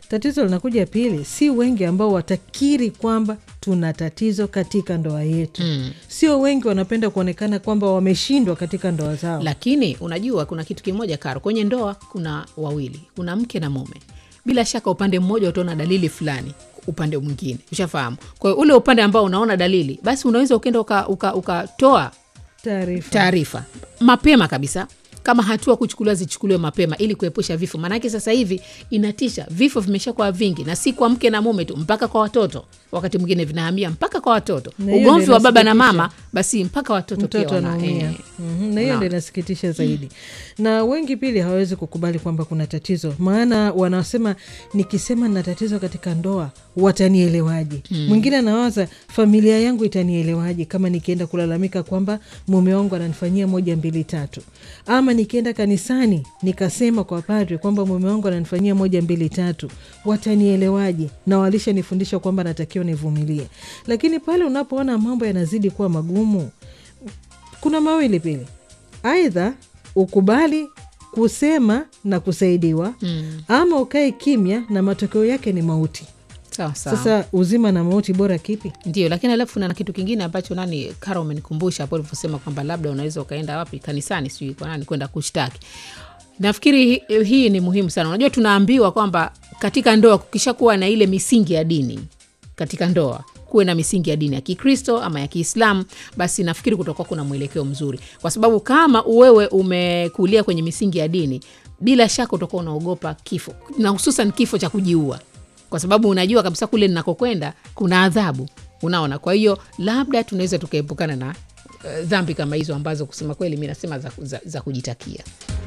tatizo linakuja pili, si wengi ambao watakiri kwamba tuna tatizo katika ndoa yetu Mm. sio wengi wanapenda kuonekana kwamba wameshindwa katika ndoa zao. lakini unajua kuna kitu kimoja karo kwenye ndoa kuna wawili kuna mke na mume bila shaka upande mmoja utaona dalili fulani upande mwingine ushafahamu kwa hiyo ule upande ambao unaona dalili basi unaweza ukenda ukatoa uka, ukatoa Taarifa taarifa mapema kabisa kama hatua kuchukuliwa zichukuliwe mapema ili kuepusha vifo maanake sasa hivi inatisha vifo vimeshakuwa vingi na si kwa mke na mume tu mpaka kwa watoto wakati mwingine vinahamia mpaka kwa watoto Na hiyo ugomvi ndio wa baba na inasikitisha. mama basi mpaka watoto, pia mtoto wana- anaumia eh. Mhm, na hiyo Naam. ndio inasikitisha zaidi, na wengi pili hawawezi kukubali kwamba kuna tatizo, maana wanasema nikisema nina tatizo katika ndoa watanielewaje? Mwingine anawaza familia yangu itanielewaje kama nikienda kulalamika kwamba mume wangu ananifanyia moja mbili tatu, ama nikienda kanisani nikasema kwa padre kwamba mume wangu ananifanyia moja mbili tatu, watanielewaje? Na walishanifundisha kwamba natakiwa nivumilie, lakini pale unapoona mambo yanazidi kuwa magumu kuna mawili pili, aidha ukubali kusema na kusaidiwa Mm. ama ukae kimya na matokeo yake ni mauti. sawa sawa Sasa uzima na mauti, bora kipi? ndio lakini alafu na kitu kingine ambacho nani kara umenikumbusha hapo ulivyosema kwamba labda unaweza ukaenda wapi kanisani sijui kwa nani kwenda kushtaki nafikiri hi- hii ni muhimu sana unajua tunaambiwa kwamba katika ndoa kukishakuwa na ile misingi ya dini katika ndoa kuwe na misingi ya dini ya kikristo ama ya kiislamu basi nafikiri kutakuwa kuna mwelekeo mzuri kwa sababu kama wewe umekulia kwenye misingi ya dini bila shaka utakuwa unaogopa kifo na hususan kifo cha kujiua kwa sababu unajua kabisa kule ninakokwenda kuna adhabu unaona kwa hiyo labda tunaweza tukaepukana na uh, dhambi kama hizo ambazo kusema kweli mi nasema za, za, za kujitakia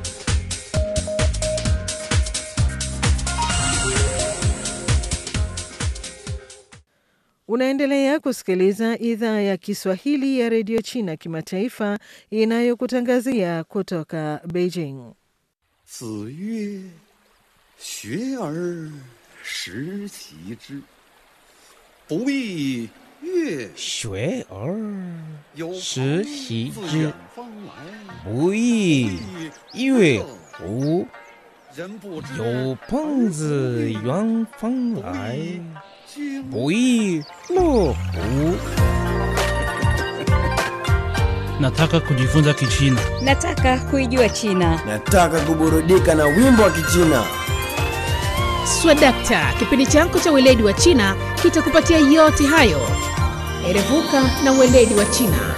Unaendelea kusikiliza idhaa ya Kiswahili ya redio China kimataifa inayokutangazia kutoka Beijing. 子曰：“学而时齐之，不亦乐学而有时朋习自之远方来， 不亦乐乎？ 人不知有朋自远方来， 经不亦乐乎？ Nataka kujifunza Kichina. Nataka kuijua China. Nataka kuburudika na wimbo wa Kichina. swadakta kipindi chako cha weledi wa china kitakupatia yote hayo erevuka na weledi wa china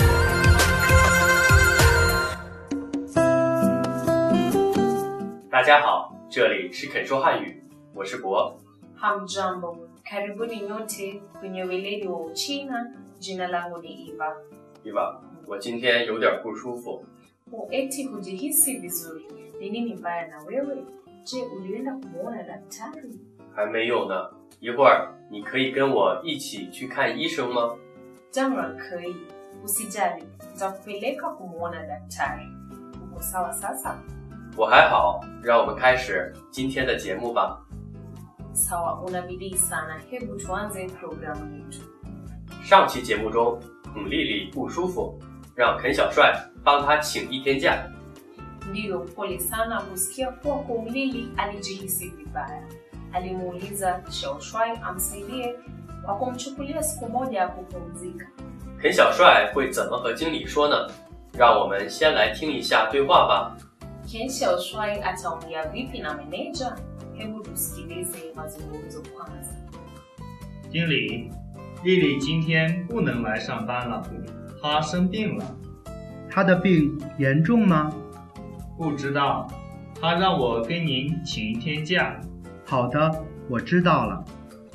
大家好，这里是肯说汉语，我是博。 Hamjambo, karibuni nyote kwenye weledi wa Uchina. Jina langu ni Eva. 伊娃，我今天有点不舒服， O, eti hujihisi vizuri? Ni nini mbaya na wewe? Je, ulienda kumwona daktari? 还没有呢。一会儿你可以跟我一起去看医生吗？ Jamra kei, usijali, nitakupeleka kumwona daktari. Uko sawa sasa? 我还好，让我们开始今天的节目吧。 Sawa, una bidii sana. Hebu tuanze programu yetu. 上期节目中，孔丽丽不舒服，让肯小帅帮她请一天假。 Ndiyo, pole sana kusikia kuwa Kumlili alijihisi vibaya. Alimuuliza Shaoshwai amsaidie kwa kumchukulia siku moja ya kupumzika. 肯小帅会怎么和经理说呢？让我们先来听一下对话吧。 Ken Shaoshwai ataongea vipi na meneja? Hebu tusikilize mazungumzo kwanza. 经理，丽丽今天不能来上班了，她生病了。 他的病严重吗？ 不知道，她让我跟您请一天假。 好的，我知道了。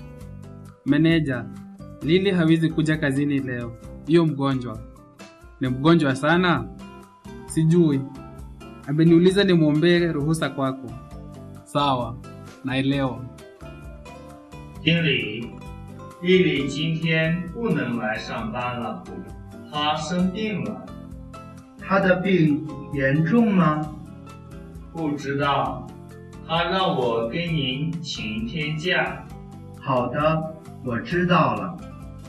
Meneja, Lili hawezi kuja kazini leo. Hiyo mgonjwa ni mgonjwa sana, sijui. Ameniuliza nimwombee ruhusa kwako. Sawa, naelewa. 经理，丽丽今天不能来上班了，她生病了。 他的病严重吗？ 不知道，她让我跟您请一天假。 好的，我知道了。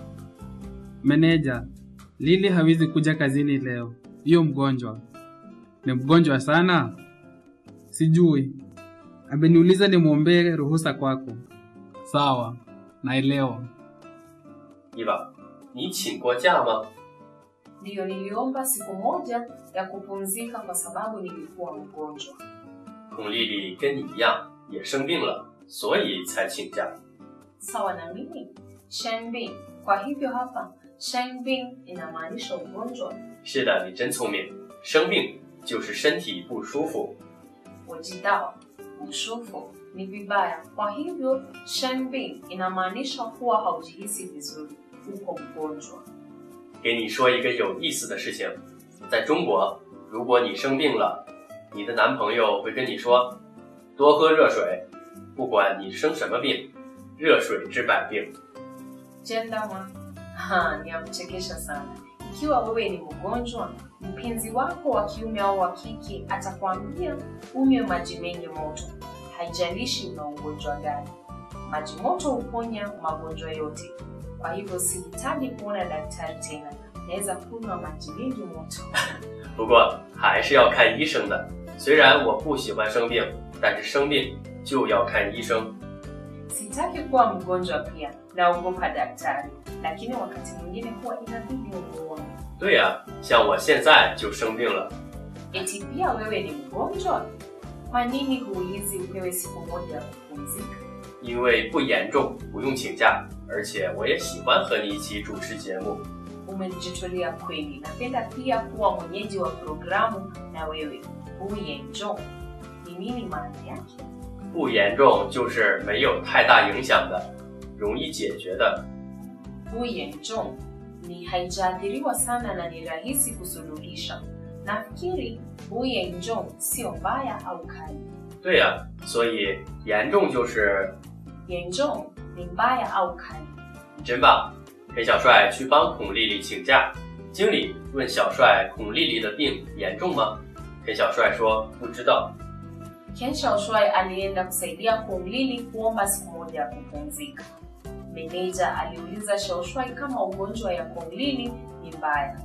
Meneja, Lili hawezi kuja kazini leo. Hiyo mgonjwa ni mgonjwa sana, sijui. Ameniuliza nimwombee ruhusa kwako. Sawa, naelewa. Eva，你请过假吗？ Ndiyo, niliomba siku moja ya kupumzika kwa sababu nilikuwa mgonjwa. 孔丽丽跟你一样也生病了，所以才请假。 Sawa na mimi Shenbin. Kwa hivyo hapa Shenbin inamaanisha ugonjwa. 是的，你真聪明。生病就是身体不舒服。 Ujidao, ushufu ni vibaya. Kwa hivyo Shenbin inamaanisha kuwa haujihisi vizuri, uko mgonjwa. 给你说一个有意思的事情，在中国，如果你生病了，你的男朋友会跟你说，多喝热水，不管你生什么病，热水治百病。 Jendama ha, ni ya kuchekesha sana. Ikiwa wewe ni mgonjwa, mpenzi wako wa kiume au wa kike atakwambia unywe maji mengi moto, haijalishi una ugonjwa gani. Maji moto huponya magonjwa yote. Kwa hivyo sihitaji kuona daktari tena, naweza kunywa maji mengi moto. 不过还是要看医生的。虽然我不喜欢生病，但是生病就要看医生。 Sitaki kuwa mgonjwa pia, naogopa daktari, lakini wakati mwingine huwa inabidi umuone. 对呀、像我现在就生病了， Eti pia wewe ni mgonjwa? Kwa nini huulizi upewe siku moja ya kupumzika? 因为不严重，不用请假，而且我也喜欢和你一起主持节目。 Umejitolea kweli. Napenda pia kuwa mwenyeji wa programu na wewe. Huyenjo ni nini maana yake? 不严重就是没有太大影响的，容易解决的。 Huyenjo ni haijaathiriwa sana na ni rahisi kusuluhisha. Nafikiri huyenjo sio mbaya au kali. 对呀、所以严重就是 Yenjo ni mbaya au kali. 你真棒。裴小帅去帮孔丽丽请假，经理问小帅孔丽丽的病严重吗？裴小帅说不知道。 Ken Shaoshwai alienda kusaidia Kumlili kuomba siku moja ya kupumzika. Meneja aliuliza Shaoshwai kama ugonjwa ya Kumlili ni mbaya.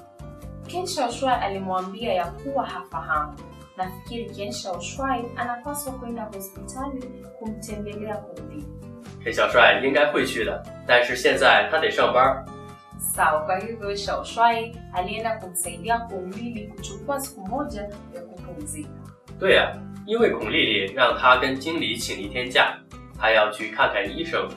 Ken Shaoshwai alimwambia ya kuwa hafahamu. Nafikiri Ken Shaoshwai anapaswa kwenda hospitali kumtembelea Kumlili. 裴小帅应该会去的，但是现在他得上班。 Sawa, kwa hivyo Shaoshwai alienda kumsaidia Kumlili kuchukua siku moja ya kupumzika. 对呀、因为孔丽丽让他跟经理请一天假，他要去看看医生。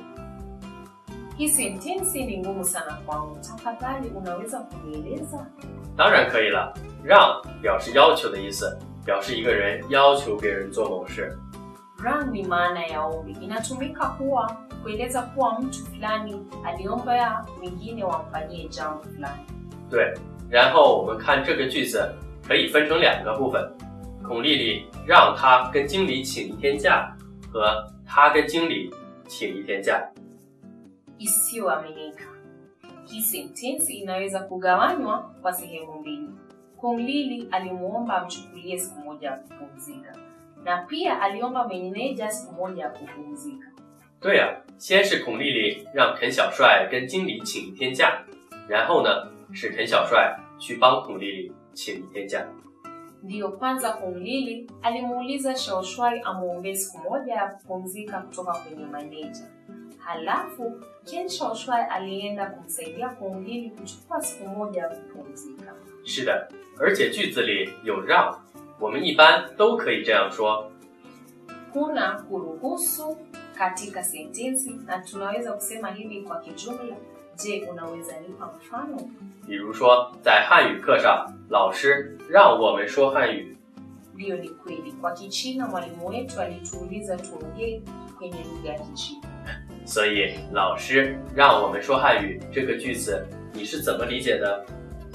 Hii sentensi ni ngumu sana kwangu. Tafadhali unaweza kunieleza? 当然可以了，让表示要求的意思，表示一个人要求别人做某事。 Ran ni maana ya ombi, inatumika kuwa kueleza kuwa mtu fulani aliomba ya wengine wamfanyie jambo fulani. 对，然后我们看这个句子可以分成两个部分：孔丽丽让他跟经理请一天假，和他跟经理请一天假。 Isiyoaminika. Hii sentensi inaweza kugawanywa kwa sehemu mbili. Kumlili alimuomba amchukulie siku moja ya kupumzika, na pia aliomba meneja siku moja ya kupumzika. 对呀、先是孔丽丽让肯小帅跟经理请一天假，然后呢是肯小帅去帮孔丽丽请一天假。 Ndiyo kwanza Kumlili alimuuliza Shaoshwai amwombee siku moja ya kupumzika kutoka kwenye maneja. Halafu Ken Shaoshwai alienda kumsaidia Kumlili kuchukua siku moja ya kupumzika. 是的，而且句子里有让，我们一般都可以这样说。 Kuna kuruhusu katika sentensi na tunaweza kusema hivi kwa kijumla. Je, unaweza nipa mfano? 比如说，在汉语课上，老师让我们说汉语， Ndiyo, ni kweli. Kwa Kichina mwalimu wetu alituuliza tuongee kwenye lugha ya Kichina. 所以老师让我们说汉语这个句子你是怎么理解的？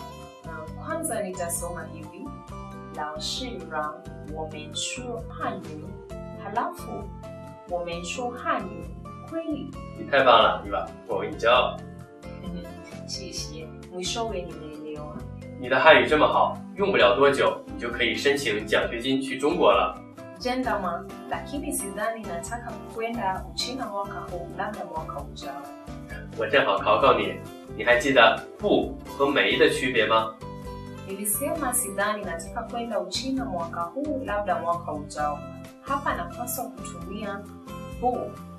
Na kwanza nitasoma hivi: lao shi rang wamenshuo hanyu, halafu wamenshuo hanyu. Kweli 你太棒了，对吧？我为你骄傲。 谢谢. Mwishowe nimeelewa. 你的汉语这么好，用不了多久，你就可以申请奖学金去中国了。 Jendama, lakini sidhani nataka kwenda Uchina mwaka huu, labda mwaka ujao. 我正好考考你，你还记得不和没的区别吗？ Nilisema sidhani nataka kwenda Uchina mwaka huu, labda mwaka ujao. Hapa napaswa kutumia bu